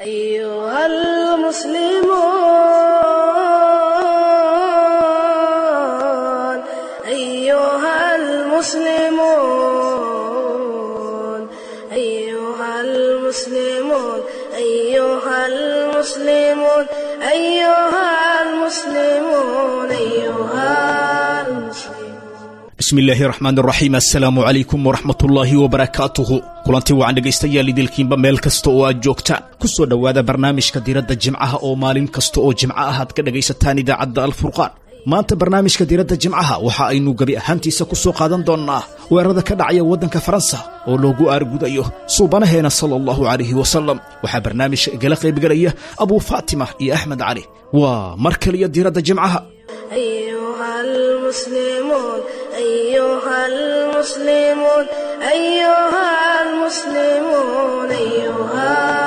أيها المسلمون أيها المسلمون أيها المسلمون أيها المسلمون أيها المسلمون أيها المسلمون bismillaahi raxmaan raxiim assalaamu calaykum waraxmatullaahi wabarakaatuhu kulantii wacan dhegaystayaal idilkiinba meel kasta oo aad joogtaan ku soo dhowaada barnaamijka diradda jimcaha oo maalin kasta oo jimco ah aad ka dhagaysataan idaacadda alfurqaan maanta barnaamijka diradda jimcaha waxa aynu gebi ahaantiisa ku soo qaadan doonnaa weerarada ka dhacaya waddanka faransa oo loogu aargudayo suubanaheena sala allahu calayhi wasalam waxaa barnaamijka igala qaybgelaya abuu faatima iyo axmed cali waa mar kaliya diradda jimcaha أيها المسلمون أيها المسلمون أيها المسلمون أيها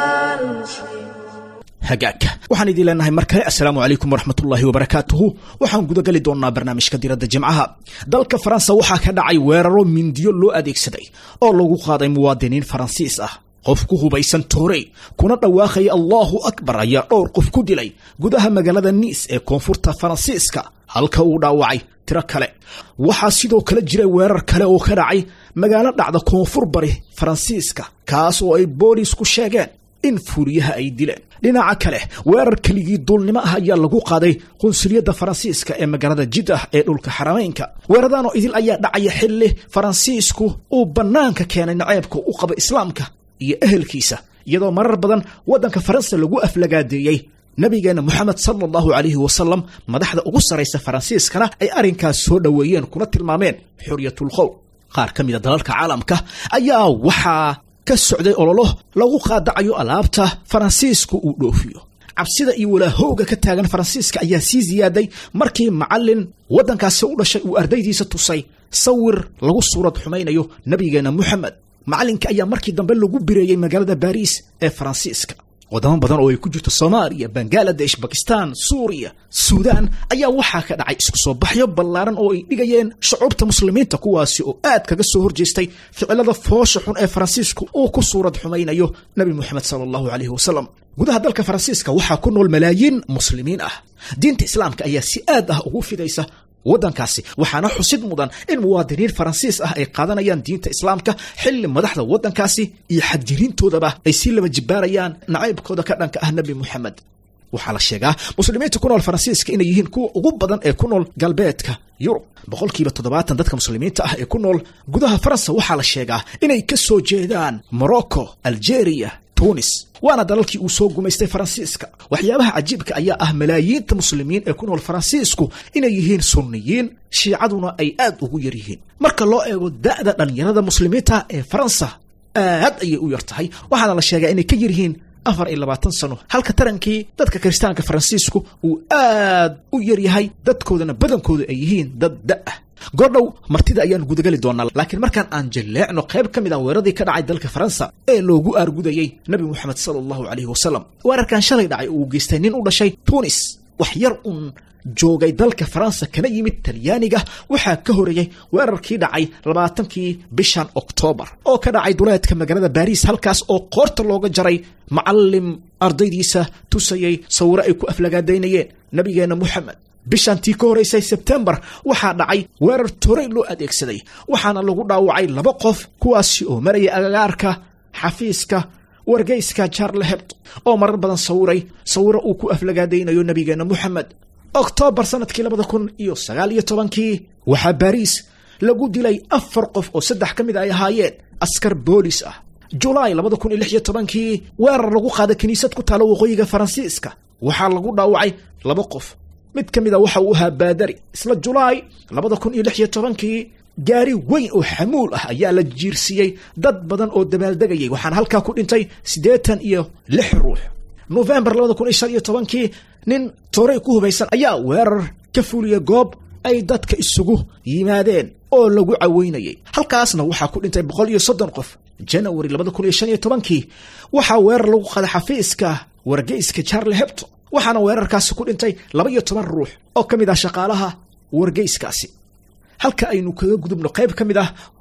المسلمون hagaagka waxaan idiin leenahay mar kale assalaamu calaykum waraxmatullaahi wabarakaatuhu waxaan gudageli doonnaa barnaamijka diradda jimcaha dalka faransa waxaa ka dhacay weeraro mindiyo loo adeegsaday oo lagu qaaday muwaadiniin faransiis ah qof ku hubaysan toorey kuna dhawaaqaya allaahu akbar ayaa dhowr qof ku dilay gudaha magaalada niis ee koonfurta faransiiska halka uu dhaawacay tiro kale waxaa sidoo kale jira weerar kale oo ka dhacay magaalo dhacda koonfur bari faransiiska kaas oo ay boolisku sheegeen in fuuriyaha ay dileen dhinaca kale weerar keligii duulnimo ah ayaa lagu qaaday qunsuliyadda faransiiska ee magaalada jiddah ee dhulka xarameynka weeraradan oo idil ayaa dhacaya xilli faransiisku uu bannaanka keenay naceebka u qaba islaamka iyo ehelkiisa iyadoo marar badan waddanka faransa lagu aflagaadeeyey nabigeenna moxamed sala allahu calayhi wasalam madaxda ugu sarraysa faransiiskana ay arrinkaas soo dhoweeyeen kuna tilmaameen xoryatul qowl qaar ka mida dalalka caalamka ayaa waxaa ka socday ololo lagu qaadacayo alaabta faransiisku uu dhoofiyo cabsida iyo walaahowga ka taagan faransiiska ayaa sii ziyaaday markii macallin waddankaasi u dhashay uu ardaydiisa tusay sawir lagu suurad xumaynayo nabigeenna moxamed macallinka ayaa markii dambe lagu bireeyey magaalada baariis ee faransiiska wadamo badan oo ay ku jirto soomaaliya bangaladesh bakistan suuriya suudaan ayaa waxaa ka dhacay isku soo baxyo ballaaran oo ay dhigayeen shucuubta muslimiinta kuwaasi oo aad kaga soo horjeestay ficilada foosha xun ee faransiisku uu ku suurad xumaynayo nebi moxamed sala allahu calayhi wasalam gudaha dalka faransiiska waxaa ku nool malaayiin muslimiin ah diinta islaamka ayaa si aad ah ugu fidaysa waddankaasi waxaana xusid mudan in muwaadiniin faransiis ah ay qaadanayaan diinta islaamka xilli madaxda waddankaasi iyo xadjiriintoodaba ay sii laba jibbaarayaan nacaybkooda ka dhanka ah nebi moxamed waxaa la sheegaa muslimiinta ku nool faransiiska inay yihiin kuwa ugu badan ee ku nool galbeedka yurub boqolkiiba toddobaatan dadka muslimiinta ah ee ku nool gudaha faransa waxaa la sheegaa inay ka soo jeedaan morocco algeria tunis waana dalalkii uu soo gumaystay faransiiska waxyaabaha cajiibka ayaa ah malaayiinta muslimiin ee ku nool faransiisku inay yihiin sunniyiin shiicaduna ay aad ugu yar yihiin marka loo eego da'da dhallinyarada muslimiinta ee faransa aad ayay u yar tahay waxaana la sheegaa inay ka yar yihiin afar iyo labaatan sano halka tarankii dadka kiristaanka faransiisku uu aad u yar yahay dadkoodana badankoodu ay yihiin dad da'ah goordhow martida ayaan gudagali doonaa laakiin markaan aan jilleecno qayb ka mid ah weeraradii ka dhacay dalka faransa ee loogu aargudayey nebi moxamed sala allahu calayhi wasalam weerarkan shalay dhacay uu geystay nin u dhashay tunis wax yar uun joogay dalka faransa kana yimid talyaaniga waxaa ka horeeyey weerarkii dhacay labaatankii bishan oktoobar oo ka dhacay duleedka magaalada baariis halkaas oo qoorta looga jaray macallim ardaydiisa tusayey sawiro ay ku aflagaadaynayeen nabigeenna moxamed bishantii ka horeysay sebtembar waxaa dhacay weerar torey loo adeegsaday waxaana lagu dhaawacay laba qof kuwaasi oo maraya agagaarka xafiiska wargeyska charle hebt oo marar badan sawiray sawiro uu ku aflagaadaynayo nabigeenna moxamed oktoobar sanadkii labada kun iyo sagaal iyo tobankii waxaa baariis lagu dilay afar qof oo saddex ka mid ay ahaayeen askar boolis ah julaay labada kun iyo lix iyo tobankii weerar lagu qaaday kiniisad ku taalo waqooyiga faransiiska waxaa lagu dhaawacay laba qof mid ka mid a waxa uu ahaa baadari isla julaay labada kun iyo lix iyo tobankii gaari weyn oo xamuul ah ayaa la jiirsiiyey dad badan oo dabaaldegayay waxaana halkaa ku dhintay siddeetan iyo lix ruux nofembar labada kun iyo shan iyo tobankii nin toorey ku hubaysan ayaa weerar ka fuliyey goob ay dadka isugu yimaadeen oo lagu caweynayay halkaasna waxaa ku dhintay boqol iyo soddon qof janawari labada kun iyo shan iyo tobankii waxaa weerar lagu qaaday xafiiska wargeyska charle hebto waxaana weerarkaasi ku dhintay laba iyo toban ruux oo ka mid ah shaqaalaha wargeyskaasi halka aynu kaga gudubno qayb ka mid ah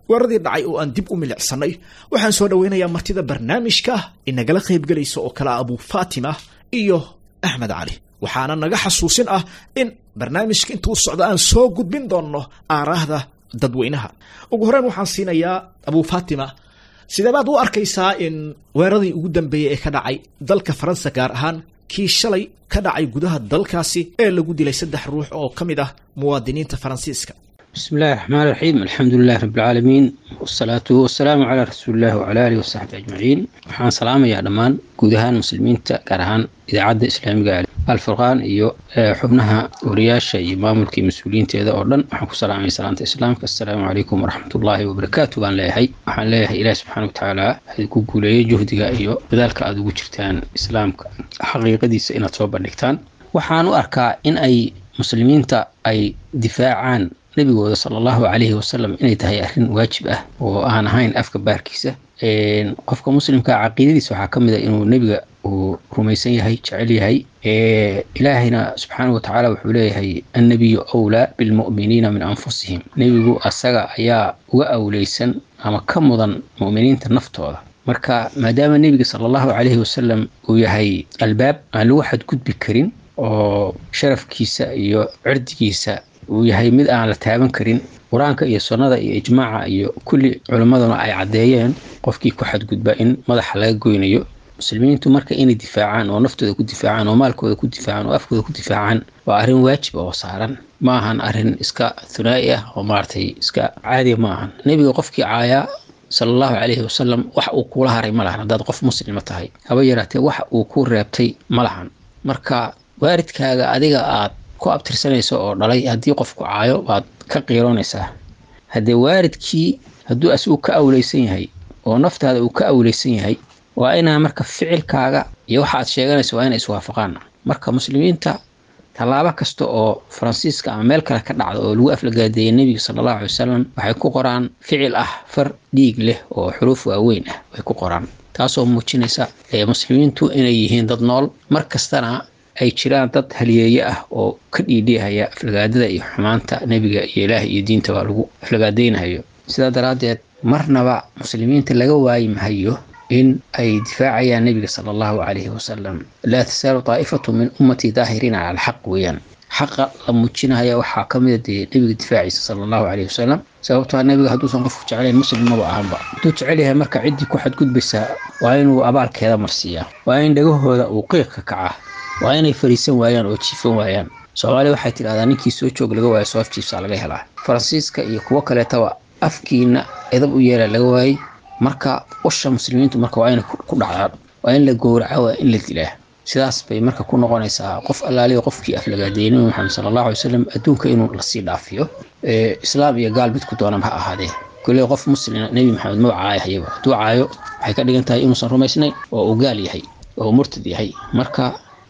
weeraradii dhacay oo aan dib u milicsannay waxaan soo dhoweynayaa martida barnaamijka inagala qaybgelaysa oo kale abu faatima iyo axmed cali waxaana naga xasuusin ah in barnaamijka intuu socdo aan soo gudbin doonno aaraahda dadweynaha ugu horreyn waxaan siinayaa abu faatima sidee baad u arkaysaa in weeraradii ugu dambeeyey ee ka dhacay dalka faransa gaar ahaan kii shalay ka dhacay gudaha dalkaasi ee lagu dilay saddex ruux oo ka mid ah muwaadiniinta faransiiska بسم الله الرحمن الرحيم الحمد لله رب العالمين والصلاة والسلام على رسول الله وعلى آله وصحبه أجمعين waxaan salaamayaa dhammaan guud ahaan muslimiinta gaar ahaan idaacadda islaamiga alfurqaan iyo xubnaha wariyaasha iyo maamulka iyo mas-uuliyiinteeda oo dhan waxaan ku salaamaya salaanta islaamka assalaamu calaykum waraxmatullaahi wabarakaatu baan leeyahay waxaan leeyahay ilaahi subxaana watacaala ku guuleeyey juhdiga iyo dadaalka aada ugu jirtaan islaamka xaqiiqadiisa inaad soo bandhigtaan waxaan u arkaa in ay muslimiinta ay difaacaan nebigooda sala allahu calayhi wasalam inay tahay arrin waajib ah oo aan ahayn afka baarkiisa qofka muslimka caqiidadiisa waxaa ka mid a inuu nebiga uu rumaysan yahay jecel yahay ilaahayna subxaana watacaala wuxuu leeyahay annabiyu awlaa bilmu'miniina min anfusihim nebigu asaga ayaa uga awleysan ama ka mudan mu'miniinta naftooda marka maadaama nebiga sala allahu calayhi wasalam uu yahay albaab aan lagu xadgudbi karin oo sharafkiisa iyo cirdigiisa uu yahay mid aan la taaban karin qur-aanka iyo sunnada iyo ijmaaca iyo kulli culimmaduna ay caddeeyeen qofkii ku xadgudba in madaxa laga goynayo muslimiintu marka inay difaacaan oo naftooda ku difaacaan oo maalkooda ku difaacaan oo afkooda ku difaacaan waa arrin waajib oo saaran ma ahan arrin iska hunaa'i ah oo maaragtay iska caadiya ma ahan nebiga qofkii caayaa sala allahu calayhi wasalam wax uu kuula haray ma lahan haddaad qof muslima tahay haba yaraatee wax uu ku reebtay ma lahan marka waaridkaaga adiga aad ku abtirsanayso oo dhalay haddii qofku caayo baad ka qiiroonaysaa haddee waaridkii hadduu asigu ka awleysan yahay oo naftaada uu ka awleysan yahay waa inaa marka ficilkaaga iyo waxa aad sheeganayso waa inay iswaafaqaan marka muslimiinta tallaabo kasta oo faransiiska ama meel kale ka dhacda oo lagu aflagaadeeyay nebiga sala allahu alay wasalam waxay ku qoraan ficil ah far dhiig leh oo xuruuf waaweyn ah way ku qoraan taasoo muujinaysa muslimiintu inay yihiin dad nool mar kastana ay jiraan dad haliyeeye ah oo ka dhiidhiihaya aflagaadada iyo xumaanta nebiga iyo ilaah iyo diintaba lagu aflagaadeynayo sidaa daraaddeed marnaba muslimiinta laga waayi mahayo in ay difaacayaan nebiga sala allahu calayhi wasalam laa tasaalu daa'ifatu min ummatii daahiriina cala alxaq weeyaan xaqa la muujinaya waxaa ka mida dee nebiga difaaciisa sala allahu calayhi wasalam sababtoo nebiga hadduusan qofku jeclayn muslim maba ahanba hadduu jecel yahay marka ciddii ku xadgudbaysaa waa inuu abaalkeeda marsiiyaa waa in dhagahooda uu qiiq ka kacaa waa inay fariisan waayaan oo jiifan waayaan soomaaliya waxay tidhahdaa ninkii soo joog laga waayo soo afjiifsaa laga helaa faransiiska iyo kuwo kaleetaba afkiina edab u yeela laga waayey marka usha muslimiintu marka waa inay ku dhacdaan waa in la gowraca waa in la dilaa sidaas bay marka ku noqonaysaa qof allaaliya qofkii aflagaadeeyey nabi maxamed sala allahu alay wasalam adduunka inuu lasii dhaafiyo islaam iyo gaal midku doonaba ha ahaadee kolley qof muslima nebi maxamed maba caayahayaba hadduu caayo waxay ka dhigan tahay inuusan rumaysnayn oo uu gaal yahay oo uu murtad yahay marka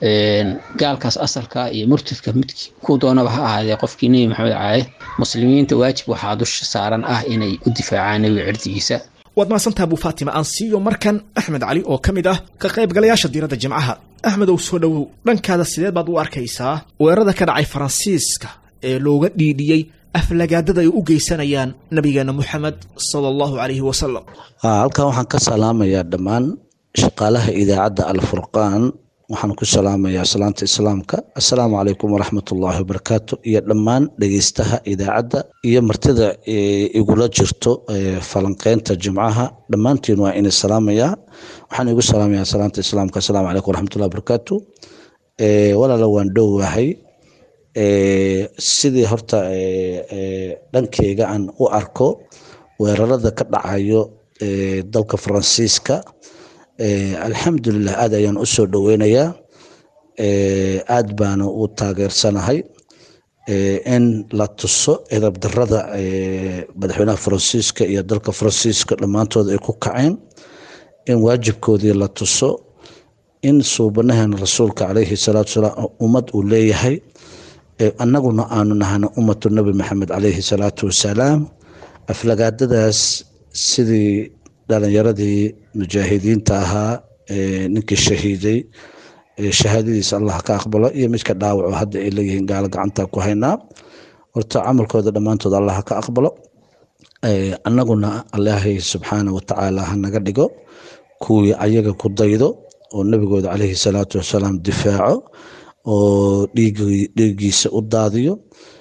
gaalkaas asalka iyo murtadka midkii ku doonaba ha ahaadee qofkii nebi maxamed caaye muslimiinta waajib waxaa dusha saaran ah inay u difaacaan nebiga cirdigiisa waad mahadsantaha abu faatima aan siiyo markan axmed cali oo ka mid ah ka qaybgalayaasha diiradda jimcaha axmedow soo dhowow dhankaada sideed baad u arkaysaa weerarada ka dhacay faransiiska ee looga dhiidhiyey aflagaadada ay u geysanayaan nabigeena moxamed sala allahu calayhi wasalam halkan waxaan ka salaamayaa dhammaan shaqaalaha idaacadda alfurqaan waxaan ku salaamayaa salaanta islaamka assalaamu calaykum waraxmatullaahi wabarakaatu iyo dhammaan dhegeystaha idaacadda iyo martida igula jirto falanqeynta jimcaha dhammaantiin waa inay salaamayaa waxaan igu salaamayaa salaanta islaamka assalaamu calaykum waraxmatullahi wabarakaatu walaala waan dhowahay sidii horta dhankeyga aan u arko weerarada ka dhacayo dalka faransiiska alxamdulilah aad ayaan u soo dhoweynayaa aad baana u taageersanahay in la tuso edab darada madaxweynaha faransiiska iyo dalka faransiiska dhammaantood ay ku kaceen in waajibkoodii la tuso in suubanaheena rasuulka calayhi salaatu wasalaam ummad uu leeyahay annaguna aanu nahana ummatu nabi maxamed calayhi salaatu wasalaam aflagaadadaas sidii dhalinyaradii mujaahidiinta ahaa ninkii shahiiday shahaadadiisa allah ka aqbalo iyo midka dhaawaco hadda ay leeyihiin gaalo gacanta ku haynaa horta camalkooda dhammaantood allah ka aqbalo annaguna ilaahay subxaana watacaala ha naga dhigo kuwii ayaga ku daydo oo nebigooda caleyhi salaatu wasalaam difaaco oo dhiigiisa u daadiyo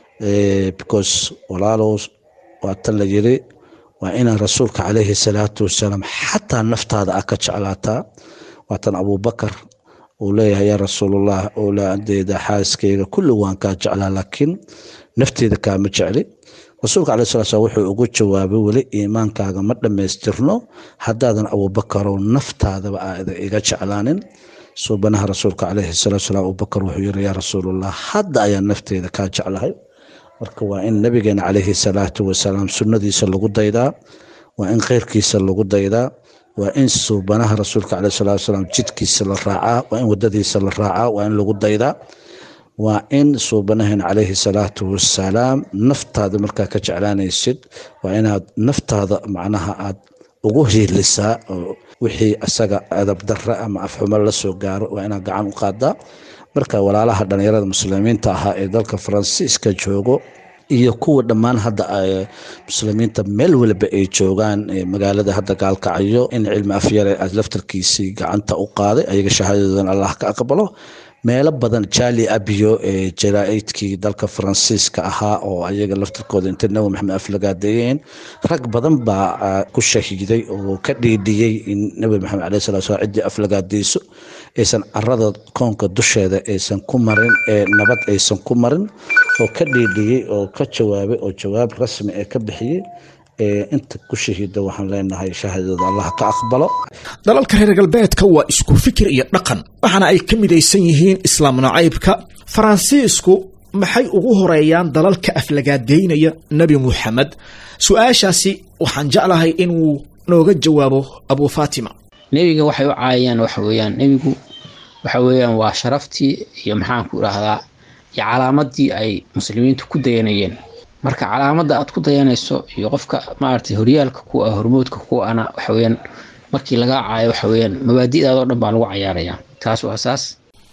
because walaalow waa tan la yiri waa inaan rasuulka caleyhi salaatu wasalaam xataa naftaada ah ka jeclaataa waatan abubakar uu leeyahay yaa rasuulallah owlaadeeda xaaskeyga kulli waan kaa jeclaa laakiin nafteeda kaama jecli rasuulka caleyhi salatu slam wuxuu ugu jawaabay weli iimaankaaga ma dhammaystirno haddaadan abubakarow naftaadaba aada iga jeclaanin suubanaha rasuulka caleyhi salatu salaam abubakar wuxuu yiri yaa rasuulallah hadda ayaan nafteeda kaa jeclahay marka waa in nabigeena caleyhi salaatu wasalaam sunnadiisa lagu daydaa waa in kheyrkiisa lagu daydaa waa in suubanaha rasuulka caleyhi salatu wasalaam jidkiisa la raacaa waa in wadadiisa la raacaa waa in lagu daydaa waa in suubanaheena caleyhi salaatu wasalaam naftaada markaa ka jeclaanaysid waa inaad naftaada macnaha aad ugu hiilisaa wixii isaga adab darre ama afxumo la soo gaaro waa inaad gacan u qaadaa marka walaalaha dhalinyarada muslimiinta ahaa ee dalka faransiiska joogo iyo kuwa dhammaan hadda muslimiinta meel waliba ay joogaan magaalada hadda gaalkacayo in cilmi afyare aad laftarkiisii gacanta u qaaday ayaga shahaadadoodana allah ka aqbalo meelo badan jali abiyo ee jaraaidkii dalka faransiiska ahaa oo ayaga laftarkooda intay nabi maxamed aflagaadeeyeen rag badan baa ku shahiiday oo ka dhiidhiyey in nabi maxamed caleyhi salatu slam ciddii aflagaadeyso aysan carada koonka dusheeda aysan ku marin ee nabad aysan ku marin oo ka dhiidhiyey oo ka jawaabay oo jawaab rasmi ee ka bixiyey inta ku shahiida waxaan leenahay shahaadada allah ka aqbalo dalalka reer galbeedka waa isku fikir iyo dhaqan waxaana ay ka midaysan yihiin islaam nacaybka faransiisku maxay ugu horeeyaan dalalka aflagaadeynaya nebi muxamed su-aashaasi waxaan jeclahay inuu nooga jawaabo abu fatima nebiga waxay u caayayaan waxa weeyaan nebigu waxa weeyaan waa sharaftii iyo maxaanku idhaahdaa iyo calaamadii ay muslimiintu ku dayanayeen marka calaamadda aad ku dayanayso iyo qofka maaragtay horyaalka ku ah hormoodka ku ana waxa weeyaan markii lagaa caayo waxa weeyaan mabaadi'daadoo dhan baa lagu cayaarayaa taas waa saas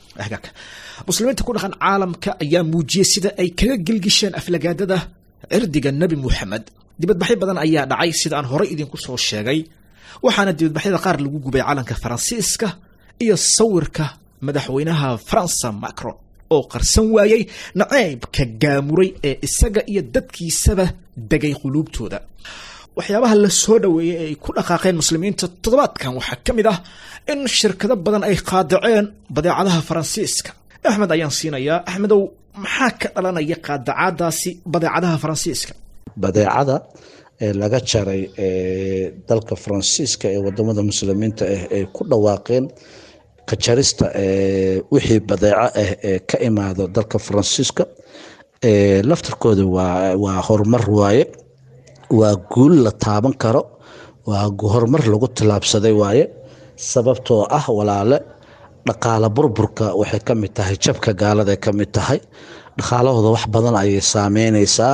muslimiinta ku dhaqan caalamka ayaa muujiyey sida ay kaga gelgisheen aflagaadada cirdiga nebi muxamed dibadbaxyo badan ayaa dhacay sida aan horey idinku soo sheegay waxaana dibadbaxyada qaar lagu gubay calanka faransiiska iyo sawirka madaxweynaha faransa macron oo qarsan waayey naceybka gaamuray ee isaga iyo dadkiisaba degay quluubtooda waxyaabaha la soo dhoweeyey ee ay ku dhaqaaqeen muslimiinta toddobaadkan waxaa ka mid ah in shirkado badan ay qaadaceen badeecadaha faransiiska axmed ayaan siinayaa axmedow maxaa ka dhalanaya qaadacaadaasi badeecadaha faransiiska badeecada ee laga jaray dalka faransiiska ee wadamada muslimiinta ah ay ku dhawaaqeen ka jarista wixii badeeco ah ee ka imaado dalka faransiiska laftarkooda waa horumar waaye waa guul la taaban karo waa horumar lagu tilaabsaday waaye sababtoo ah walaale dhaqaala burburka waxay ka mid tahay jabka gaalada ka mid tahay dhaqaalahooda wax badan ayay saameyneysaa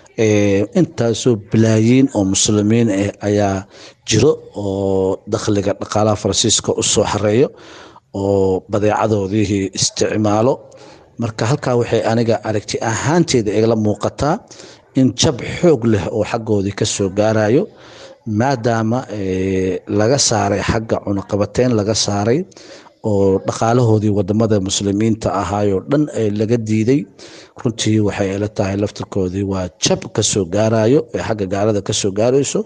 intaasoo balaayiin oo muslimiin ah ayaa jiro oo dakhliga dhaqaalaha faransiiska u soo xareeyo oo badeecadoodihii isticmaalo marka halkaa waxay aniga aragti ahaanteeda igala muuqataa in jab xoog leh oo xaggoodii ka soo gaarayo maadaama laga saaray xagga cunaqabateyn laga saaray oo dhaqaalahoodii wadamada muslimiinta ahaayoo dhan laga diiday runtii waxay ila tahay laftirkoodii waa jab kasoo gaarayo ee xagga gaalada kasoo gaarayso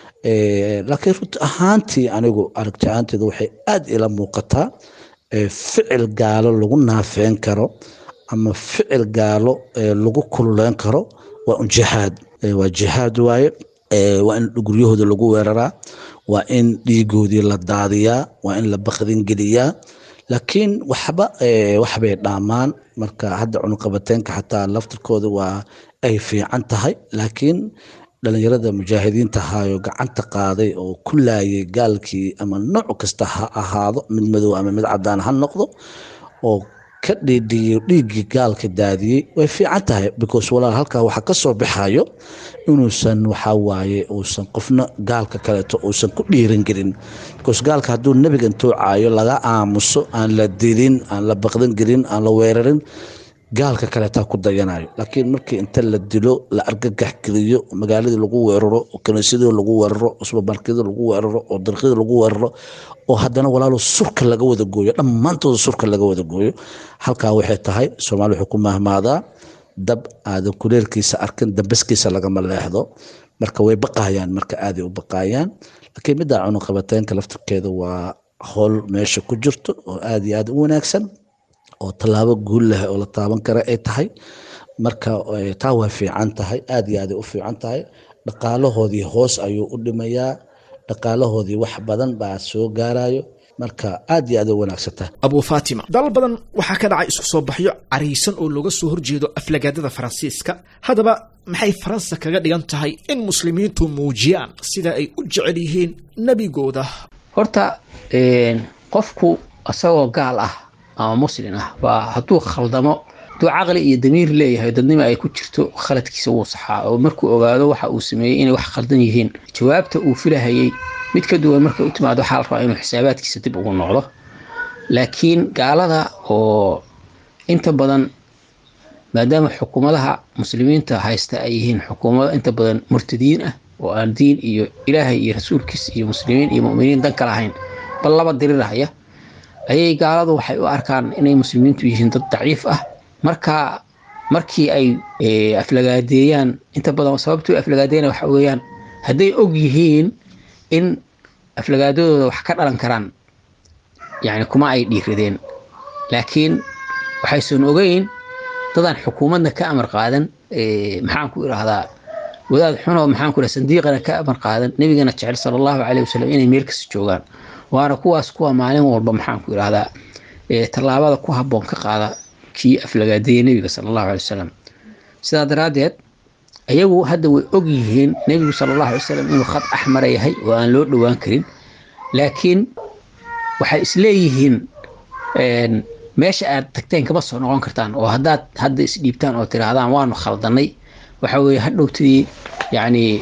laakiin runti ahaantii anigu aragti ahaanteeda waxay aada ila muuqataa ficil gaalo lagu naafeyn karo ama ficil gaalo lagu kululeyn karo waa un jihaad waa jihaad waaye waa in guryahooda lagu weeraraa waa in dhiigoodii la daadiyaa waa in la bakdin geliyaa laakiin waxba waxbay dhaamaan marka hadda cunuqabateenka xataa laftirkooda waa ay fiican tahay laakiin dhalinyarada mujaahidiinta ahaayo gacanta qaaday oo ku laayay gaalkii ama nooc kasta ha ahaado mid madow ama mid cadaan ha noqdo oo ka dhiidhiyey dhiiggii gaalka daadiyey way fiican tahay because walaal halkaa waxaa ka soo baxayo inuusan waxaa waaye uusan qofna gaalka kaleeto uusan ku dhiiran gelin because gaalka hadduu nebiga intuu caayo laga aamuso aan la dilin aan la baqdan gelin aan la weerarin gaalka kaleetaa ku dayanayo laakiin markii inta la dilo la argagax geliyo magaaladii lagu weeraro oo kaniisadii lagu weeraro oo subermarketyada lagu weeraro oo darqyada lagu weeraro oo haddana walaalo surka laga wada gooyo dhammaantooda surka laga wada gooyo halkaa waxay tahay soomaali wuxuu ku mahmaadaa dab aadan kuleelkiisa arkin dambaskiisa lagama leexdo marka way baqayaan marka aaday u baqayaan laakiin middaa cunuqabateenka laftirkeeda waa howl meesha ku jirto oo aad iyo aad u wanaagsan oo tallaabo guul leh oo la taaban kara ay tahay marka taa waa fiican tahay aad iyo aaday u fiican tahay dhaqaalahoodii hoos ayuu u dhimayaa dhaqaalahoodii wax badan baa soo gaarayo marka aad iyo aad u wanaagsan tahay abu fatima dalal badan waxaa ka dhacay isku soo baxyo caraysan oo looga soo horjeedo aflagaadada faransiiska haddaba maxay faransa kaga dhigan tahay in muslimiintu muujiyaan sida ay u jecel yihiin nebigooda horta qofku isagoo gaal ah ama muslin ah baa hadduu khaldamo hadduu caqli iyo damiir leeyahay dadnima ay ku jirto khaladkiisa wuu saxaa oo markuu ogaado waxa uu sameeyey inay wax khaldan yihiin jawaabta uu filahayey mid ka duwan markay u timaado waxaa la rabaa inuu xisaabaadkiisa dib ugu noqdo laakiin gaalada oo inta badan maadaama xukuumadaha muslimiinta haysta ay yihiin xukuumado inta badan murtadiin ah oo aan diin iyo ilaahay iyo rasuulkiisa iyo muslimiin iyo muminiin dan ka lahayn bal laba dirirahaya ayay gaaladu waxay u arkaan inay muslimiintu yihiin dad daciif ah marka markii ay aflagaadeeyaan inta badan sababtuu aflagaadeeyana waxa weeyaan hadday og yihiin in aflagaadadooda wax ka dhalan karaan yani kuma ay dhiiradeen laakiin waxaysan ogeyn dadaan xukuumadna ka amar qaadan maxaan ku idhaahdaa wadaad xunoo maxaan ku idhaha sandiiqana ka amar qaadan nebigana jecel sala allahu caleyhi wasalam inay meel kasta joogaan waana kuwaas kuwa maalin walba maxaan ku idhaahdaa tallaabada ku habboon ka qaada kii aflagaadeeyey nebiga sala allahu alay wasalam sidaa daraaddeed ayagu hadda way og yihiin nebigu sala allahu alay wasalam inuu khad axmara yahay oo aan loo dhowaan karin laakiin waxay isleeyihiin meesha aad tagteen kama soo noqon kartaan oo haddaad hadda isdhiibtaan oo tiraahdaan waanu khaldanay waxa weeye hadhowtadii yacni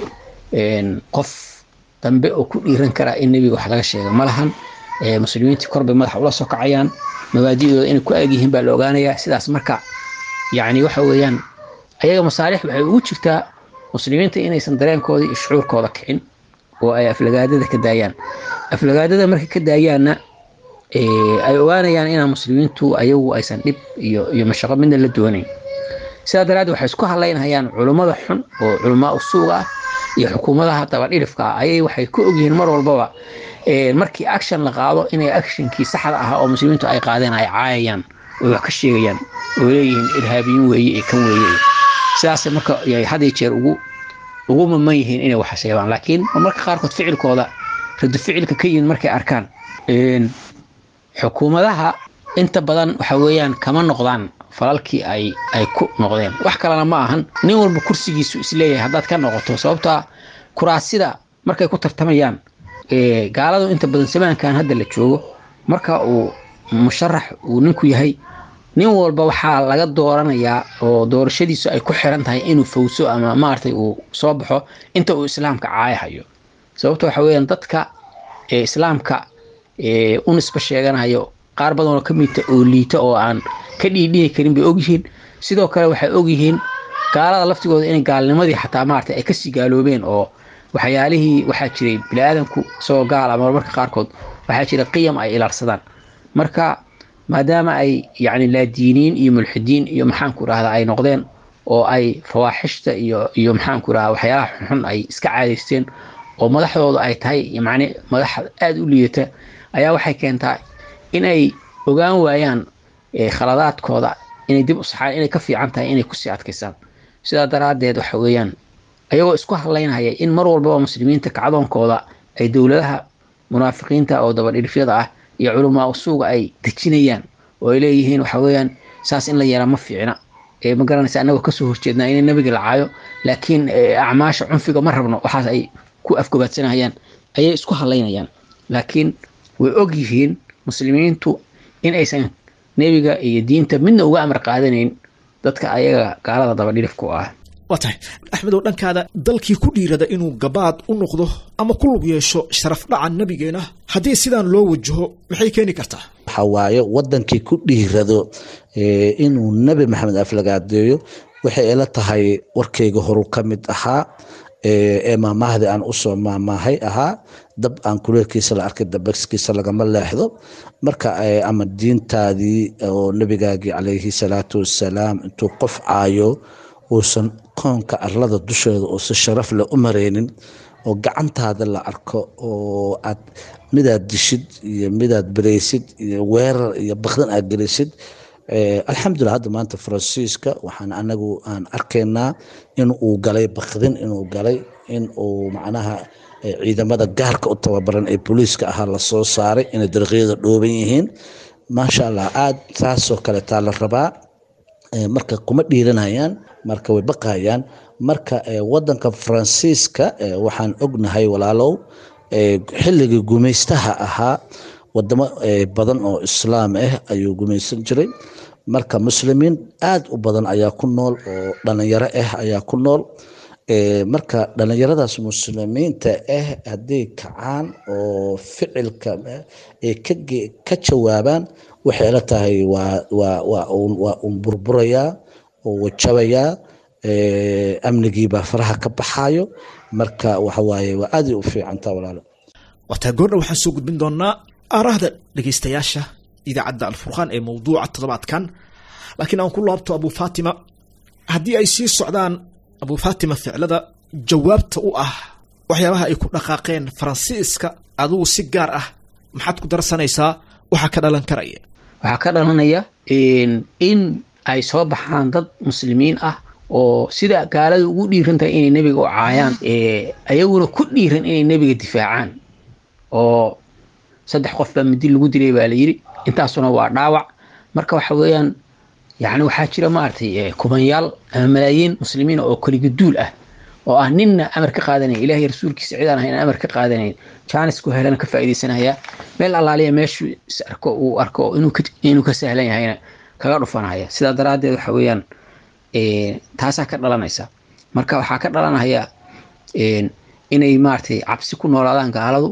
qof dambe oo ku dhiiran karaa in nebiga wax laga sheega ma lahan muslimiintii korbay madaxa ula soo kacayaan mabaadidooda inay ku aag yihiin baa la ogaanayaa sidaas marka yacni waxa weeyaan ayaga masaalix waxay ugu jirtaa muslimiinta inaysan dareenkooda iyo shucuurkooda kicin oo ay aflagaadada ka daayaan aflagaadada markay ka daayaanna ay ogaanayaan inaan muslimiintu ayagu aysan dhib iyo iyo mashaqo midna la doonayn sidaa daraaddeed waxay isku hadlaynayaan culummada xun oo culamaa usuuga ah iyo xukuumadaha dabadhirifka ah ayay waxay ku ogyihiin mar walbaba markii action la qaado inay actionkii saxda ahaa oo muslimiintu ay qaadeen ay caayayaan oo wax ka sheegayaan oo leeyihiin irhaabiyin weeye ee kan weeye sidaasay marka haday jeer ugu ugu maman yihiin inay wax sheegaan laakiin marka qaarkood ficilkooda radu ficilka ka yimid markay arkaan xukuumadaha inta badan waxa weeyaan kama noqdaan falalkii ay ay ku noqdeen wax kalena ma ahan nin walba kursigiisu isleeyahay haddaad ka noqoto sababtaa kuraasida markay ku tartamayaan gaaladu inta badan samaankan hadda la joogo marka uu musharax uu ninku yahay nin walba waxaa laga dooranayaa oo doorashadiisu ay ku xiran tahay inuu fawso ama maaragtay uu soo baxo inta uu islaamka caayahayo sababta waxa weeyaan dadka islaamka u nisba sheeganayo qaar badanoo ka midta oo liita oo aan ka dhiidhihi karin bay ogyihiin sidoo kale waxay ogyihiin gaalada laftigooda inay gaalnimadii xataa maarata ay kasii gaaloobeen oo waxyaalihii waxaa jiray bini-aadanku isagoo gaal ama marmarka qaarkood waxaa jira qiyam ay ilaarsadaan marka maadaama ay yacni laadiiniin iyo mulxidiin iyo maxaanku idhahda ay noqdeen oo ay fawaaxishta iyo iyo maxaanku idhahda waxyaalaha xunxun ay iska caadaysteen oo madaxdooda ay tahay macni madax aada u liidata ayaa waxay keentaa inay ogaan waayaan khaladaadkooda inay dib u saxaan inay ka fiican tahay inay kusii adkaysaan sidaa daraaddeed waxa weeyaan ayagoo isku hadlaynaya in mar walbaba muslimiinta kacdoonkooda ay dowladaha munaafiqiinta oo dabadhirifyada ah iyo culamaa usuuga ay dejinayaan oo ay leeyihiin waxa weeyaan saas in la yeelaa ma fiicna ma garanaysa annagoo kasoo horjeednaa inay nabiga la caayo laakiin acmaasha cunfiga ma rabno waxaas ay ku afgobaadsanayaan ayay isku hadlaynayaan laakiin way og yihiin muslimiintu in aysan nebiga iyo diinta midna uga amar qaadanayn dadka ayaga gaalada dabadhirifku ah waa tahay axmedow dhankaada dalkii ku dhiirada inuu gabaad u noqdo ama ku lug yeesho sharaf dhaca nebigeena haddii sidaan loo wajaho maxay keeni kartaa waxa waaye wadankii ku dhiirado inuu nebi maxamed aflagaadeeyo waxay ila tahay warkeyga horu ka mid ahaa ee maamahdii aan usoo maamaahay ahaa dab aan kuleelkiisa la arkay dabaskiisa lagama leexdo marka ama diintaadii oo nebigaagii calayhi salaatu wasalaam intuu qof caayo uusan koonka arlada dusheeda oo si sharaf leh u mareynin oo gacantaada la arko oo aad midaad dishid iyo midaad bereysid iyo weerar iyo bakdan aad gelisid alxamdulilah hadda maanta faransiiska waxaan anagu aan arkaynaa in uu galay bakdin inuu galay in uu macnaha ciidamada gaarka u tababaran ee booliiska ahaa lasoo saaray inay dariiqyada dhooban yihiin maasha allah aad taasoo kale taa la rabaa marka kuma dhiiranayaan marka way baqayaan marka wadanka faransiiska waxaan ognahay walaalow xilligii gumaystaha ahaa wadamo badan oo islaam ah ayuu gumaysan jiray marka muslimiin aad u badan ayaa ku nool oo dhalinyaro ah ayaa ku nool marka dhalinyaradaas muslimiinta ah hadday kacaan oo ficilka ay ka jawaabaan waxay la tahay waa un burburayaa oo wajabayaa amnigiibaa faraha ka baxayo marka waxawaaye waa aaday u fiicantaa walaalo waataa goordha waxaan soo gudbin doonaa aarahda dhegaystayaasha idaacadda alfurqaan ee mawduuca toddobaadkan laakiin aan ku laabto abu fatima haddii ay sii socdaan abu fatima ficlada jawaabta u ah waxyaabaha ay ku dhaqaaqeen faransiiska adigu si gaar ah maxaad ku darsanaysaa waxaa ka dhalan karaya waxaa ka dhalanaya in ay soo baxaan dad muslimiin ah oo sida gaalada ugu dhiiran tahay inay nebiga u caayaan ayaguna ku dhiiran inay nebiga difaacaan oo saddex qof baa midi lagu dilay baa la yidhi intaasuna waa dhaawac marka waxa weeyaan yani waxaa jira maaragtay kubanyaal ama malaayiin muslimiin oo keliga duul ah oo ah ninna amar ka qaadanayn ilahay rasuulkiisa cidaan ahayn amar ka qaadanayn jaanis ku helana ka faa'iidaysanaya meel allaaliya meeshu is arko uu arko inuu ka sahlan yahayna kaga dhufanaya sidaa daraaddeed waxa weeyaan taasaa ka dhalanaysa marka waxaa ka dhalanaya inay maaragtay cabsi ku noolaadaan gaaladu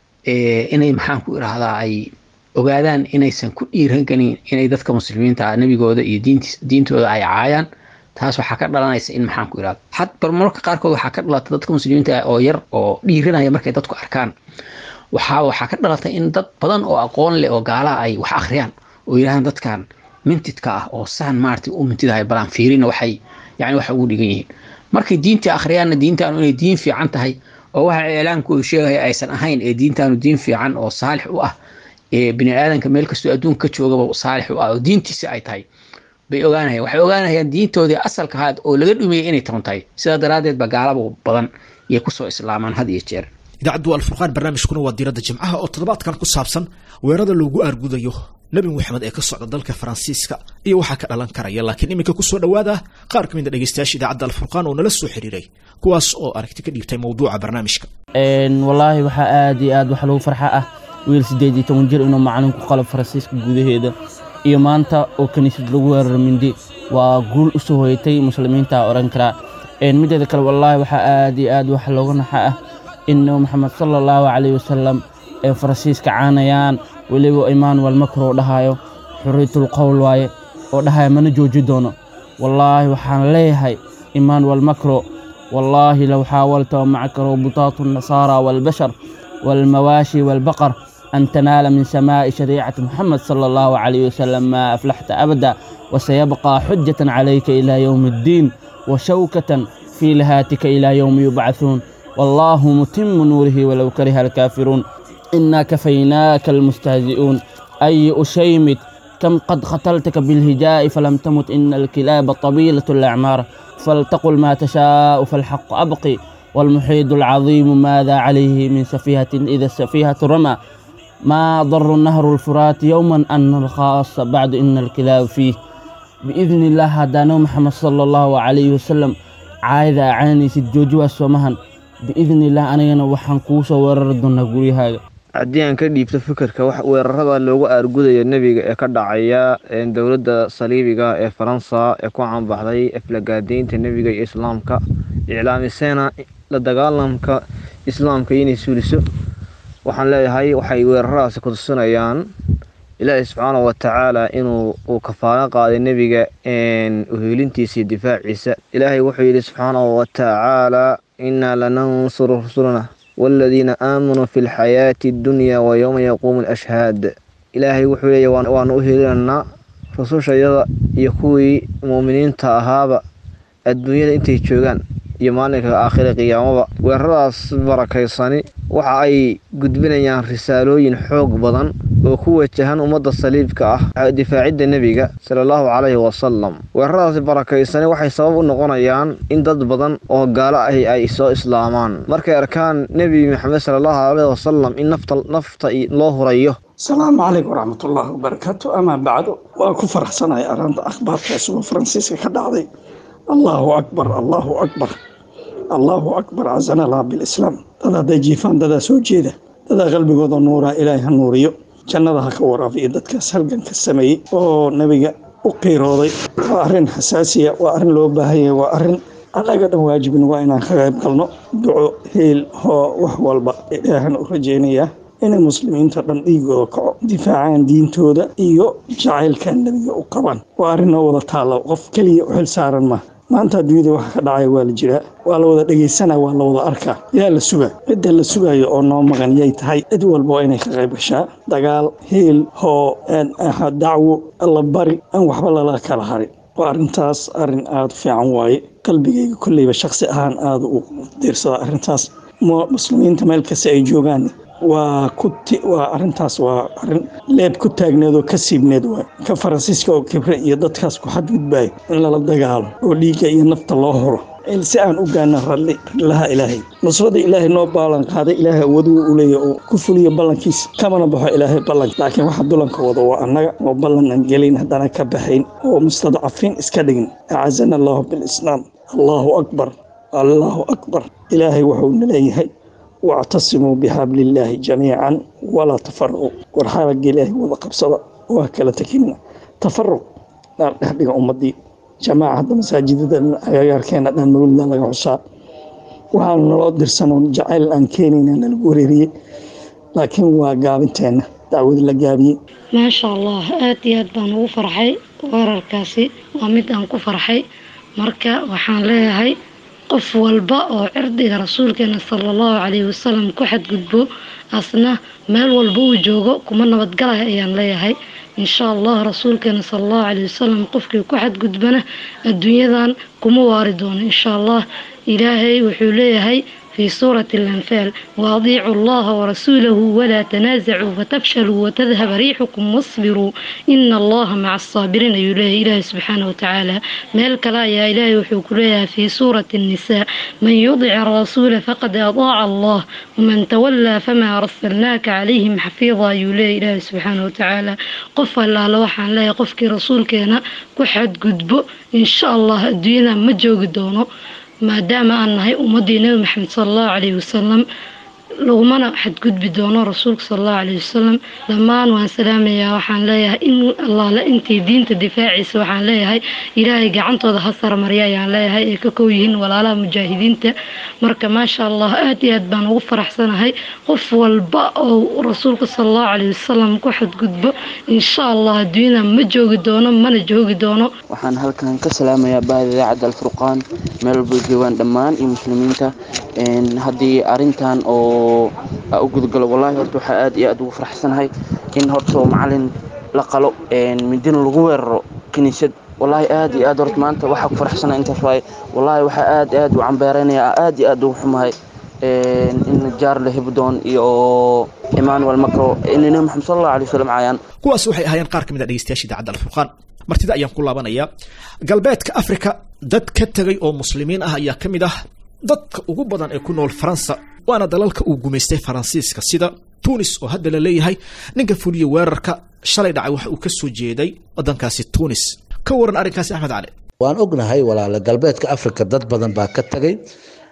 inay maxaan ku irahdaa ay ogaadaan inaysan ku dhiiran karin inay dadka muslimiinta nebigooda iyo diintooda ay caayaan taas waxaa ka dhalanaysa in maxaan ku irahda had barmarka qaarkood waxaa ka dhalata dadka muslimiinta oo yar oo dhiiranaya markay dadku arkaan waxaa waxaa ka dhalatay in dad badan oo aqoon leh oo gaalaha ay wax akhriyaan oo yidhahdaan dadkan mintidka ah oo saan maaragtay u mintidahay balaan fiirina waxay yani waxa ugu dhigan yihiin markay diintii akhriyaanna diintaanu inay diin fiican tahay oo waxa iclaamku uu sheegaya aysan ahayn ee diintaanu diin fiican oo saalix u ah ee bini aadanka meel kastoo adduunka ka joogaba saalix u ah oo diintiisa ay tahay bay ogaanayaan waxay ogaanayaan diintoodii asalka ahaad oo laga dhumiyey inay toon tahay sidaa daraaddeed ba gaalaba badan iyo kusoo islaamaan had iyo jeer idaacaddu alfurqaan barnaamijkuna waa diiradda jimcaha oo toddobaadkan ku saabsan weerada loogu aargudayo nebi moxamed ee ka socda dalka faransiiska iyo waxaa ka dhalan karaya laakiin iminka kusoo dhowaada qaar ka mid a dhegeystayaasha idaacadda alfurqaan oo nala soo xiriiray kuwaas oo aragti ka dhiibtay mawduuca barnaamijka wallaahi waxaa aad iyo aad wax lagu farxa ah wiil siddeed iyo toban jir inuu macalinku qalab faransiiska gudaheeda iyo maanta oo kiniisad lagu weeraro mindi waa guul u soo hoyatay muslimiinta odhan karaa mideeda kale wallaahi waxaa aad iyo aad wax looga naxa ah in nebi moxamed sala allahu calayh wasalam ay faransiiska caanayaan weliba emmanuel macro dhahayo xuriyatul qowl waaye oo dhahaya mana jooji doono wallaahi waxaan leeyahay emmanuel macro wallaahi low xaawalta wamacaka robutaatu الnasaara wاlbashar wاlmawaashi wاlbaqar أن تنال من سماء شريعة محمد صلى الله عليه وسلم ما أفلحت أبدا وسيبقى حجة عليك إلى يوم الدين وشوكة في لهاتك إلى يوم يبعثون والله متم نوره ولو كره الكافرون إنا كفيناك المستهزئون أي أشيمت كم قد قتلتك بالهجاء فلم تمت إن الكلاب طويلة الأعمار فلتقل ما تشاء فالحق أبقي والمحيط العظيم ماذا عليه من سفيهة إذا السفيهة رمى ما ضر النهر الفرات يوما أن الخاص بعد إن الكلاب فيه بإذن الله هدانا محمد صلى الله عليه وسلم عايدة عاني سجوج وسمهن بإذن الله أنا وحن كوسا ورر دونا غوري هذا haddii aan ka dhiibto fikirka wax weerarada loogu aargudaya nebiga ee ka dhacaya dowladda saliibiga ee faransa ee ku caanbaxday aflagaadeynta nebiga iyo islaamka iclaamiseena la dagaalamka islaamka inay suuliso waxaan leeyahay waxay weeraradaasi kutusinayaan ilaahi subxaana wa tacaala inuu uu kafaalo qaaday nebiga uheelintiisa iyo difaaciisa ilaahay wuxuu yidhi subxaanahu wa tacaala innaa lanansuru rusulana waaladiina aamanuu fi lxayaati addunya wa yowma yaquumu alashhaad ilaahay wuxuu leeya waanu u heelinaynaa rusushayada iyo kuwii muuminiinta ahaaba adduunyada intay joogaan iyo maalinka aakhira qiyaamaba weeraradaas barakaysani waxa ay gudbinayaan risaalooyin xoog badan oo ku wajahan ummadda saliibka ah difaacidda nebiga sala allahu calayhi wasalam weeraradaasi barakaysani waxay sabab u noqonayaan in dad badan oo gaalo ahi ay soo islaamaan markay arkaan nebi maxamed sala allahu calayhi wasalam in nafta nafta loo hurayo asalaamu calaykum waraxmatullaahi wabarakaatu amaa bacdu waa ku faraxsanahay arrinta akhbaarkaas oo faransiiska ka dhacday allaahu akbar allaahu akbar allaahu akbar casana allah bilislaam dad hadday jiifaan dadaa soo jeeda dadaa qalbigooda nuuraa ilaahay ha nuuriyo jannada ha ka waraafiyo dadkaas halganka sameeyey oo nebiga u qiirooday waa arrin xasaasiya waa arrin loo baahanya waa arrin annaga dhan waajibin waa inaan ka qayb galno duco hiil hoo wax walba ilaahan u rajaynayaa inay muslimiinta dhan dhiigooda kaco difaacaan diintooda iyo jacaylka nebiga u qabaan waa arrin noo wada taalla qof keliya u xil saaran maaha maanta adduunyada waxa ka dhacaya waa la jiraa waa la wada dhegaysanaa waa la wada arkaa yaa la sugaa cidda la sugaayo oo noo maqan yay tahay cid walba waa inay ka qayb gashaa dagaal hiil hoo dacwo alla bari aan waxba lala kala harin waa arrintaas arrin aada u fiican waaye qalbigayga kolleyba shaksi ahaan aada u diirsadaa arrintaas muslimiinta meel kasta ay joogaan waa ku waa arrintaas waa arrin leeb ku taagneed oo ka siibneed waay ka faransiiska oo kibre iyo dadkaas ku xadgudbaayo in lala dagaalo oo dhiigga iyo nafta loo horo si aan u gaana ralli rallilaha ilaahay nusrada ilaahay noo ballan qaaday ilaahay awooduu u leeya oo ku fuliyo ballankiisa kamana baxo ilaahay ballan laakiin waxa dulanka wada waa annaga oo ballan aan gelin haddana ka baxayn oo mustadcafiin iska dhigin acazana allahu bilislaam allaahu akbar allaahu akbar ilaahay wuxuuna leeyahay wactasimuu bixabli illaahi jamiican walaa tafaraquu war xabagga ilaahay wada qabsada waa kala tekinina tafaruq dhaan dhexdhiga ummadii jamaaca hadda masaajidada agagaarkeena dhan mawlida laga xusaa waxaanu naloo dirsanoo jacayl aan keenayna nalagu wareeriyey laakiin waa gaabinteenna dacwad la gaabiyey maasha allah aad iyo aad baan ugu farxay weerarkaasi waa mid aan ku farxay marka waxaan leeyahay qof walba oo cirdiga rasuulkeena sala allahu calayhi wasalam ku xadgudbo asna meel walba uu joogo kuma nabadgalaya ayaan leeyahay insha allah rasuulkeena sala allahu calayhi wasalam qofkii ku xadgudbana adduunyadan kuma waari doono insha allah ilaahay wuxuu leeyahay في سورة الأنفال وأطيعوا الله ورسوله ولا تنازعوا فتفشلوا وتذهب ريحكم واصبروا إن الله مع الصابرين إلهي إلهي سبحانه وتعالى مالك لا يا إلهي وحكولها في سورة النساء من يطع الرسول فقد أطاع الله ومن تولى فما أرسلناك عليهم حفيظا يلي إلهي سبحانه وتعالى قف الله لوحا لا يقفك رسول كينا كحد قدبو إن شاء الله الدنيا مجوق دونه maadaama aan nahay ummaddii nebi maxamed sala allahu calayhi wasalam lagumana xadgudbi doono rasuulka sala allahu calayhi wasalam dhammaan waan salaamayaa waxaan leeyahay in allaale intii diinta difaaciisa waxaan leeyahay ilaahay gacantooda ha saramarya ayaan leeyahay ay ka kow yihiin walaalaha mujaahidiinta marka maasha allah aad iyo aad baan ugu faraxsanahay qof walba oo rasuulka sala allahu calayhi wasalam ku xadgudbo insha allah adduunyada ma joogi doono mana joogi doono waxaan halkan ka salaamayaa bahda idaacadda alfurqaan meel walba joogaan dhammaan iyo muslimiinta haddii arintan oo u gudgalo wallaahi horta waxaa aad iyo aad ugu faraxsanahay in horta macalin la qalo midina lagu weeraro kiniisad wallaahi aad iyo aad horta maanta waxaa ku faraxsanahay intaas waaye wallaahi waxaa aad aad u cambeereynaya aad iyo aad ugu xumahay in jaarle hebdoon iyo emmanuel macro in nabi maxamed sal allahu alay wasalam caayaan kuwaas waxay ahaayeen qaar ka mid a dhegeystayaasha idaacadda alfurqaan martida ayaan ku laabanayaa galbeedka afrika dad ka tegay oo muslimiin ah ayaa ka mid ah dadka ugu badan ee ku nool faransa waana dalalka uu gumaystay faransiiska sida tunis oo hadda la leeyahay ninka fuliya weerarka shalay dhacay waxa uu ka soo jeeday waddankaasi tunis ka waran arrinkaasi axmed cali waan ognahay walaale galbeedka afrika dad badan baa ka tagay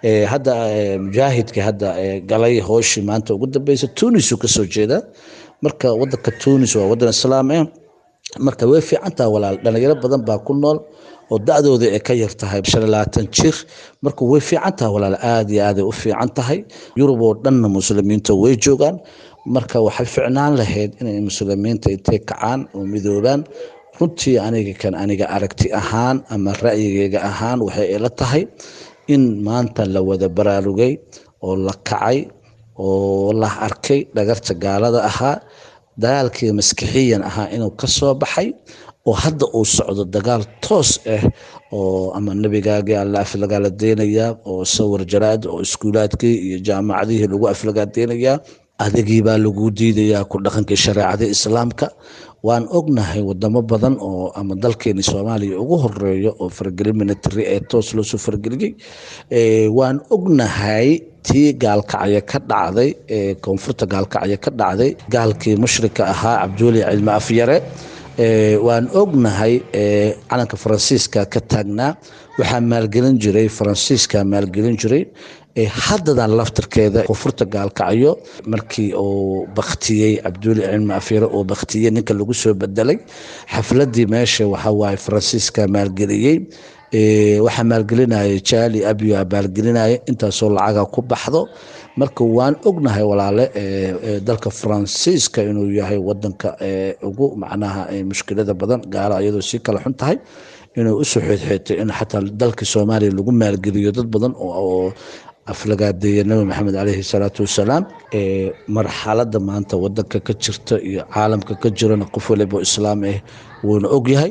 hadda mujaahidka hadda galay hooshii maanta ugu dambeysa tunis uu kasoo jeedaa marka wadanka tunis waa wadan islaam ah marka way fiican tahay walaal dhalinyaro badan baa ku nool oo da-dooda ay ka yar tahay shan iyo labaatan jir marka way fiican tahay walaal aada iyo aaday u fiican tahay yurub oo dhanna muslimiinta way joogaan marka waxay ficnaan lahayd inay muslimiinta intay kacaan oo midoobaan runtii aniga kan aniga aragti ahaan ama ra'yigeyga ahaan waxay ila tahay in maanta la wada baraarugay oo la kacay oo la arkay dhagarta gaalada ahaa dagaalkii maskixiyan ahaa inuu ka soo baxay oo hadda uu socdo dagaal toos ah oo ama nebigaagii alla aflagaaladeynayaa oo sawir jaraad oo iskuulaadkii iyo jaamacadihii lagu aflagaadeynayaa adigii baa lagu diidayaa ku dhaqankii shareecada islaamka waan ognahay wadamo badan oo ama dalkeeni soomaaliya ugu horeeyo oo faragelin military ee toos loosoo farageliyey waan ognahay tii gaalkacyo ka dhacday ee koonfurta gaalkacyo ka dhacday gaalkii mushrika ahaa cabduuli cilmi afyare waan ognahay calanka faransiiska ka taagnaa waxaa maalgelin jiray faransiiska maalgelin jiray haddadan laftirkeeda koonfurta gaalkacyo markii uu baktiyey cabduuli cilmi afyare uu baktiyey ninka lagu soo bedelay xafladii meesha waxawaaye faransiiska maalgeliyey waxaa maalgelinaya jaali abiyo maalgelinaya intaasoo lacaga ku baxdo marka waan ognahay walaale dalka faransiiska inuu yahay wadanka ugu macnaha mushkilada badan gaala iyadoo sii kala xun tahay inuu usoo xeedxeetay in xataa dalka soomaaliya lagu maalgeliyo dad badan oo aflagaadeeya nabi maxamed caleyhi salaatu wasalaam marxalada maanta wadanka ka jirta iyo caalamka ka jirana qof waliba islaam ah wuuna ogyahay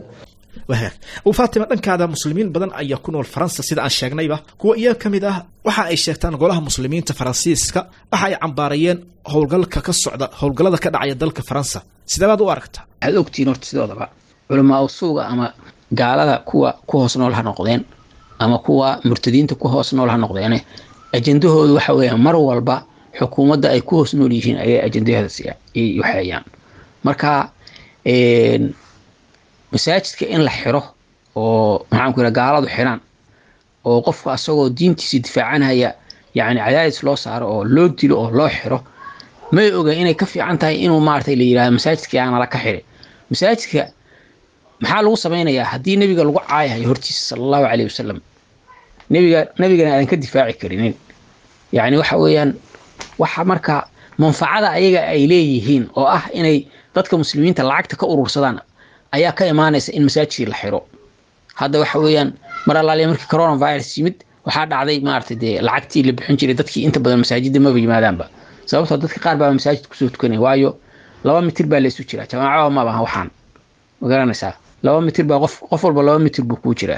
faatima dhankaada muslimiin badan ayaa ku nool faransa sida aan sheegnayba kuwa iyaga ka mid ah waxa ay sheegtaan golaha muslimiinta faransiiska waxa ay cambaarayeen howlgalka ka socda howlgallada ka dhacaya dalka faransa sideebaad u aragtaa waxaad ogtihiin horta sidoodaba culamaa usuuga ama gaalada kuwa ku hoos nool ha noqdeen ama kuwa murtadiinta ku hoos nool ha noqdeene ajendahoodu waxa weeyaan mar walba xukuumadda ay ku hoos nool yihiin ayay ajendahooda waxeeyaan marka masaajidka in la xiro oo maxaanku yidhaha gaaladu xiraan oo qofka asagoo diintiisa difaacanaya yacni cadaadis loo saaro oo loo dilo oo loo xiro may oga inay ka fiican tahay inuu maaragtay la yidhahdo masaajidka aana la ka xiray masaajidka maxaa lagu samaynayaa haddii nebiga lagu caayahayo hortiisa sala allahu caleyhi wasalam nebiga nebigana aadan ka difaaci karinin yacni waxa weeyaan waxa marka manfacada ayaga ay leeyihiin oo ah inay dadka muslimiinta lacagta ka urursadaan ayaa ka imaanaysa in masaajidkii la xiro hadda waxa weeyaan mar allaaliya markii coronavirus yimid waxaa dhacday maaragtay dee lacagtii la bixin jiray dadkii inta badan masaajidda maba yimaadaanba sababtoo dadka qaar baa masaajid kusoo tukanaya waayo laba mitir baa laysu jiraa jamaaco mabaha waxaan ma garanaysaa laba mitir baa qof qof walba laba mitir buu kuu jiraa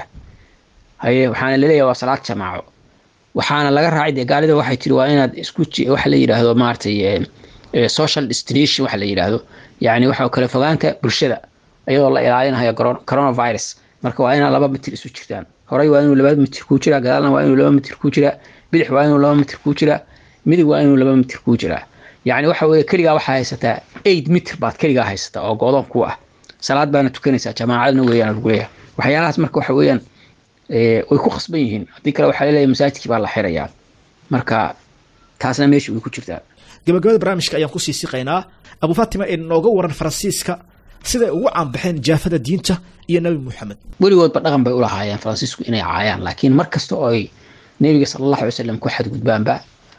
haye waxaana laleeyahay waa salaad jamaaco waxaana laga raacay dee gaalida waxay tiri waa inaad isku waxa la yidhaahdo maaragtay social destination waxa la yidhaahdo yacni waxa kale fogaanta bulshada iyadoo la ilaalinayo coronavirus marka waa inaa laba mitir isu jirtaan horey waa inuu laba mitir kuu jiraa gadaalna waa inuu laba mitir kuu jiraa bidix waa inuu laba mitir kuu jiraa midig waa inuu laba mitir kuu jiraa yacni waxa weeye keligaa waxaa haysataa eight mitir baad keligaa haysataa oo go'doon ku ah salaad baana tukanaysaa jamaacadna weeyaan lagu leeyahay waxyaalahaas marka waxa weeyaan way ku khasban yihiin haddii kale waxaa laleeyahay masaajidkii baa la xirayaa marka taasna meesha way ku jirtaa gabagabada barnaamijka ayaan kusii siqaynaa abu fatima ee nooga waran faransiiska siday ugu caanbaxeen jaafada diinta iyo nebi moxamed weligoodba dhaqan bay u lahaayeen faransiisku inay caayaan laakiin mar kasta oo ay nebiga sala allahu alay slam ku xadgudbaanba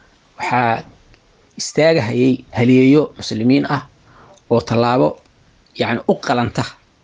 waxaa istaagahayay haliyeeyo muslimiin ah oo tallaabo yacni u qalanta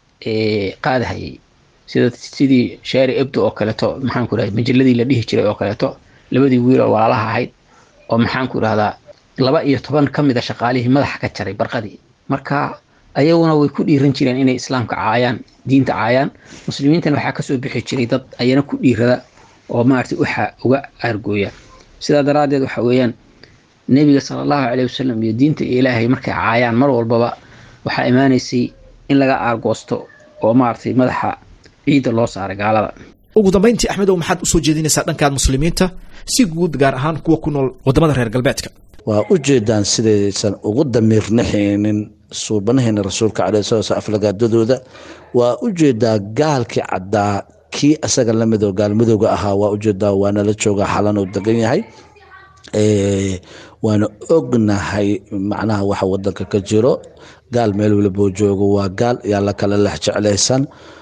qaadahayay sida sidii shaari ebdo oo kaleeto maxaanku irahda majalladii la dhihi jiray oo kaleeto labadii wiil oo walaalaha ahayd oo maxaanku irahdaa laba iyo toban ka mid a shaqaalihii madaxa ka jaray barqadii marka ayaguna way ku dhiiran jireen inay islaamka caayaan diinta caayaan muslimiintana waxaa kasoo bixi jiray dad ayana ku dhiirada oo maaragtay waxa uga aargooya sidaa daraaddeed waxa weeyaan nebiga sala allahu caleyhi wasalam iyo diinta ilaahay markay caayaan mar walbaba waxaa imaanaysay in laga aargoosto oo maaragtay madaxa ciidda loo saaray gaalada ugu dambayntii axmedow maxaad usoo jeedinaysaa dhankaad muslimiinta si guud gaar ahaan kuwa ku nool wadamada reer galbeedka waa u jeedaan sidaysan ugu damiirnaxaynin suubanaheena rasuulka caleyh sala slam aflagaadadooda waa u jeedaa gaalkii caddaa kii asaga lamidoo gaalmadowga ahaa waa ujeedaa waana la joogaa xalan uu degan yahay waana ognahay macnaha waxa wadanka ka jiro gaal meel waliboo joogo waa gaal yaa la kala lex jeclaysan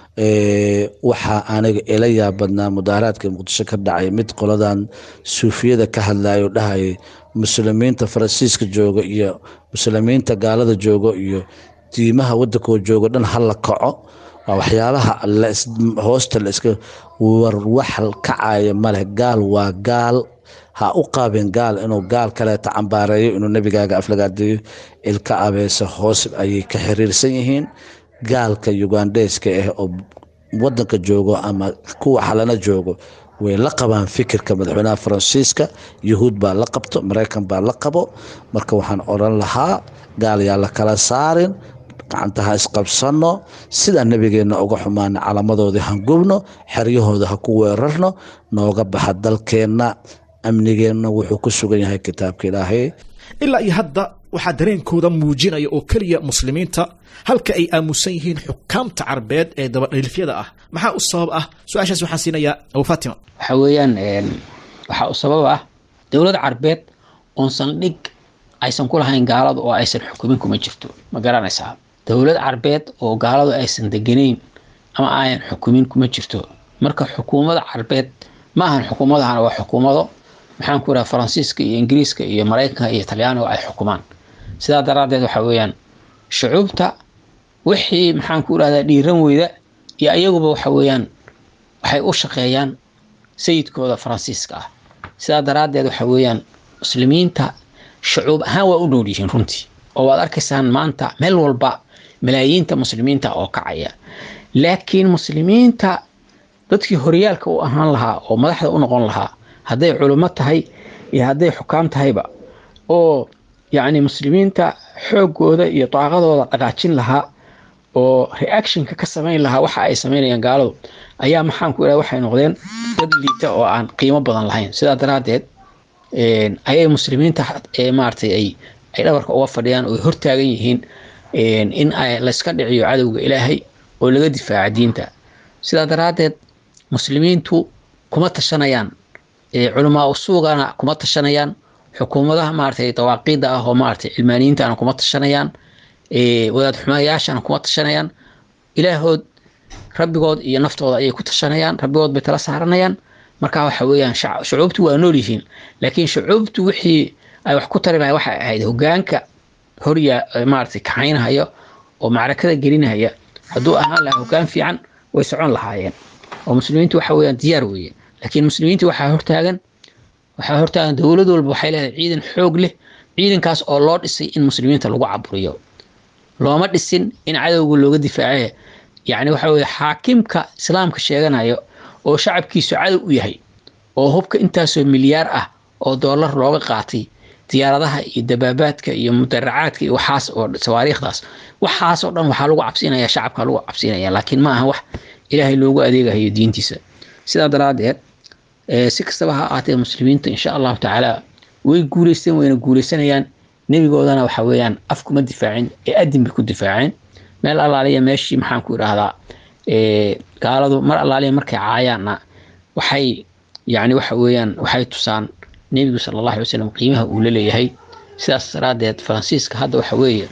waxaa aniga ila yaabadnaa mudaaharaadka muqdisho ka dhacay mid qoladan suufiyada ka hadlayo dhahayay muslimiinta faransiiska jooga iyo muslimiinta gaalada joogo iyo diimaha wadankoo joogo dhan hala kaco waa waxyaabaha hoosta laiska war wax kacaya maleh gaal waa gaal ha u qaabin gaal inuu gaal kaleeta cambaareeyo inuu nebigaaga aflagaadeeyo ilka abeese hoos ayay ka xiriirsan yihiin gaalka ugandheeska ah oo wadanka joogo ama kuwa xalana joogo way la qabaan fikirka madaxweynaha faransiiska yuhuud baa la qabto maraykan baa la qabo marka waxaan odran lahaa gaal yaa la kala saarin gacanta ha isqabsanno sidaa nebigeenna uga xumaana calaamadoodii han gubno xeryahooda ha ku weerarno nooga baxa dalkeenna amnigeenna wuxuu ku sugan yahay kitaabka ilaahay ilaa iyo hadda waxaa dareenkooda muujinaya oo keliya muslimiinta halka ay aamusan yihiin xukaamta carbeed ee dabadhilifyada ah maxaa u sabab ah su-aashaas waxaan siinayaa abu fatima waxa weeyaan waxaa u sabab ah dowlad carbeed oon saldhig aysan ku lahayn gaaladu oo aysan xukumin kuma jirto ma garanaysaa dowlad carbeed oo gaaladu aysan deganayn ama ayan xukumin kuma jirto marka xukuumada carbeed ma ahan xukuumadahana waa xukuumado maxaan ku idhaha faransiiska iyo ingiriiska iyo maraykanka iyo talyaaniga ay xukumaan sidaa daraaddeed waxa weeyaan shucuubta wixii maxaan ku idhahdaa dhiiran weyda iyo ayaguba waxa weeyaan waxay u shaqeeyaan sayidkooda faransiiska ah sidaa daraaddeed waxa weeyaan muslimiinta shucuub ahaan waa u nool yihiin runtii oo waad arkaysaan maanta meel walba malaayiinta muslimiinta oo kacaya laakiin muslimiinta dadkii horyaalka u ahaan lahaa oo madaxda u noqon lahaa hadday culummo tahay iyo hadday xukaam tahayba oo yacni muslimiinta xooggooda iyo daaqadooda dhaqaajin lahaa oo reactionka ka samayn lahaa waxa ay samaynayaan gaaladu ayaa maxaan ku idhaha waxay noqdeen dad liita oo aan qiimo badan lahayn sidaa daraaddeed ayay muslimiinta maaratay ay ay dhabarka uga fadhiyaan oo hortaagan yihiin in ay layska dhiciyo cadowga ilaahay oo laga difaaca diinta sidaa daraaddeed muslimiintu kuma tashanayaan culamaa usuugana kuma tashanayaan xukuumadaha maaratay dawaaqiida ah oo maaratay cilmaaniyiintana kuma tashanayaan wadaad xumayaashana kuma tashanayaan ilaahood rabbigood iyo naftooda ayay ku tashanayaan rabbigood bay tala saaranayaan marka waxa weeyaan shucuubtu waa nool yihiin laakiin shucuubtu wixii ay wax ku tari lahay waxay ahayd hogaanka horya maaratay kaxaynahaya oo macrakada gelinahaya hadduu ahaan lahaa hogaan fiican way socon lahaayeen oo muslimiintu waxa weeyaan diyaar weeye laakiin muslimiintu waxaa hortaagan waxaa hortaagan dowlad walba waxay leedahay ciidan xoog leh ciidankaas oo loo dhisay in muslimiinta lagu caburiyo looma dhisin in cadowga looga difaace yacni waxa weeye xaakimka islaamka sheeganayo oo shacabkiisu cadow u yahay oo hubka intaasoo milyaar ah oo doolar looga qaatay diyaaradaha iyo dabaabaadka iyo mudaracaadka iyo waxaas oo sawaariikhdaas waxaas oo dhan waxaa lagu cabsinaya shacabka lagu cabsinaya laakiin ma aha wax ilaahay loogu adeegahayo diintiisa sidaa daraaddeed si kastaba ha ahaatee muslimiinta insha allahu tacaala way guuleysteen wayna guuleysanayaan nebigoodana waxa weeyaan af kuma difaacin ee adin bay ku difaaceen meel allaaliya meeshii maxaan ku idhaahdaa gaaladu mar allaaliya markay caayaanna waxay yacni waxa weeyaan waxay tusaan nebigu sala allahu alay wasalam qiimaha uu la leeyahay sidaas daraaddeed faransiiska hadda waxa weeye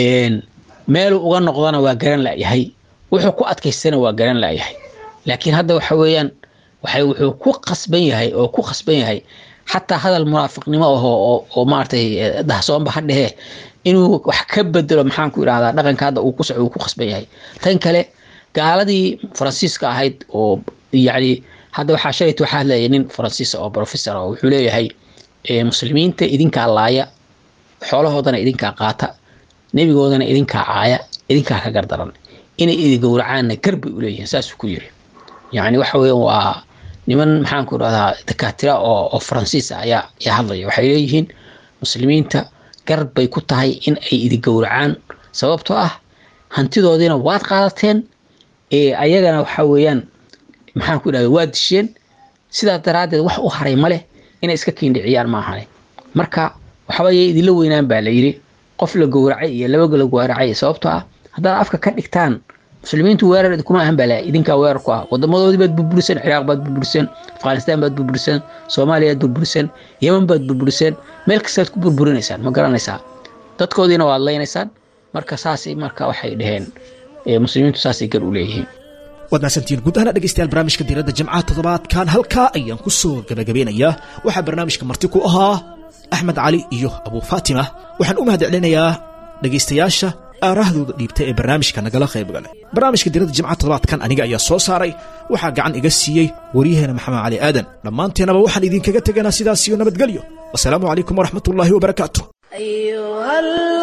meeluu uga noqdana waa garan la'yahay wuxuu ku adkaystana waa garan la'yahay laakiin hadda waxa weeyaan waxay wuxuu ku qasban yahay oo ku qasban yahay xataa hadal munaafiqnimo ahoo oo oo maaragtay dahsoonba ha dhehee inuu wax ka bedelo maxaan ku idhahdaa dhaqanka hadda uu ku soco uu ku qasban yahay tan kale gaaladii faransiiska ahayd oo yacni hadda waxaa shalayta waxaa hadlaya nin faransiis oo professor oo wuxuu leeyahay muslimiinta idinkaa laaya xoolahoodana idinkaa qaata nebigoodana idinkaa caaya idinkaa ka gardaran inay idi gowracaanna gar bay u leeyihiin saasuu ku yiri yacni waxa weeye waa niman maxaan ku idhahdaa dakaatira oo oo faransiis ah ayaa ayaa hadlaya waxay leeyihiin muslimiinta gar bay ku tahay in ay idi gowracaan sababtoo ah hantidoodiina waad qaadateen ayagana waxa weeyaan maxaan ku idhahda waa disheen sidaas daraaddeed wax u haray ma leh inay iska kiindhiciyaan maahane marka waxabayay idinla weynaan baa la yidhi qof la gowracay iyo laba la gowracay sababtoo ah haddaad afka ka dhigtaan muslimiintu weerar idinkuma ahan balaa idinkaa weerar ku ah wadamadoodii baad burburiseen ciraaq baad burburiseen afghanistaan baad burburiseen soomaaliyaad burburiseen yeman baad burburiseen meel kastaad ku burburinaysaan ma garanaysaa dadkoodiina waad leynaysaan marka saasay marka waxay dhaheen muslimiintu saasay gar u leeyihiin waad mahadsantihiin guud ahaan dhegeystayaal barnaamijka diiradda jimcaha toddobaadkan halkaa ayaan ku soo gabagabeynayaa waxaa barnaamijka marti ku ahaa axmed cali iyo abuu faatima waxaan u mahad celinayaa dhegaystayaasha aarahdooda dhiibta ee barnaamijka nagala qaybgalay barnaamijka diiradda jimcaha toddobaadkan aniga ayaa soo saaray waxaa gacan iga siiyey waryaheena maxamed cali aadan dhammaanteenaba waxaan idinkaga teganaa sidaas iyo nabadgelyo wasalaamu calaykum waraxmatullaahi wabarakaatu أيها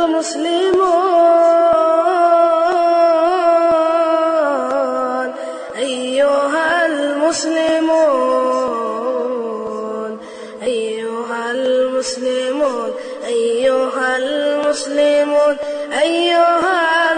المسلمون أيها المسلمون أيها المسلمون أيها المسلمون أيها